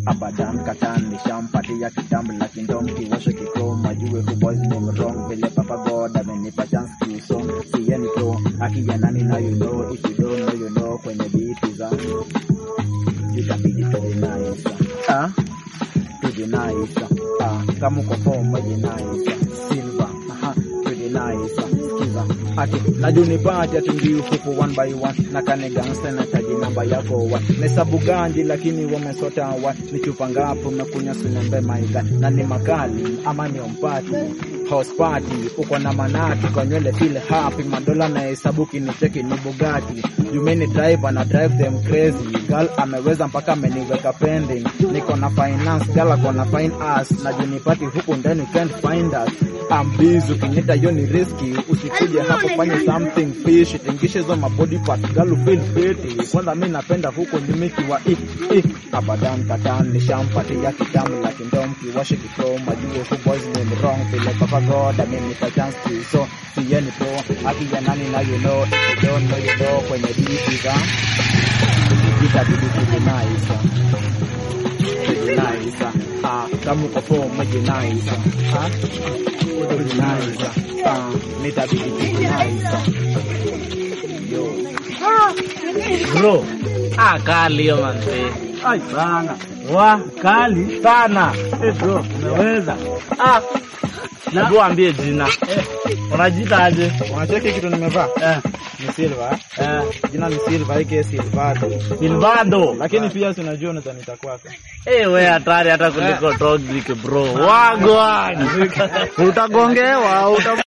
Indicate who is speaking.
Speaker 1: abadan katan nishampatia kitambo lakini ndo mkiwasho kikoma jue hu boys ni mrong vile papa god amenipa chance kiuso siyeni pro akija nani na you know if you don't know you know kwenye biti za itabidi tujinaisa ah tujinaisa ah kama uko form wejinaisa silver aha tujinaisa skiza ati najunipati atungi ufupu one by one na kane gangsta na taji namba yako wa nesabu ganji lakini wamesota wa ni chupa ngapo umekunya sinembe maiga na ni makali ama ni ompati house party uko na manati kwa nywele feel happy madola na hesabu kinicheki ni bugati jumeni drive ana drive them crazy girl ameweza mpaka ameniweka pending niko na finance girl ako na fine ass na junipati huku ndani you can't find us I'm busy ukinyita hiyo ni riski usikuje hapo fanye something fish tingishe hizo mabody parts girl feel pretty kwanza mi napenda huko nyumiki wa ik ik abadan katan nishampatia kitamu lakini ndo mkiwashe kikoma jue hu boys ni wrong vile papa god amenipa chance to so siyeni pro akija nani na you know if you don't know you know kwenye diti za itabidi kujinaisa kujinaisa ah kama uko form kujinaisa ah kujinaisa ah nitabidi kujinaisa yo
Speaker 2: Bro, ah, kali hiyo manze.
Speaker 3: Ai bana. Wa kali sana. Eh bro, umeweza.
Speaker 2: Ah, hebu ambie jina. Unajiita aje?
Speaker 1: unacheki kitu nimevaa
Speaker 2: Eh,
Speaker 1: ni silver
Speaker 2: eh,
Speaker 1: jina ni silver ike silvado
Speaker 2: Silvado.
Speaker 1: lakini pia si unajua unaweza nitakwaka
Speaker 2: Eh, we hatari hata kuliko toxic bro. Wagwan. Utagongewa, uta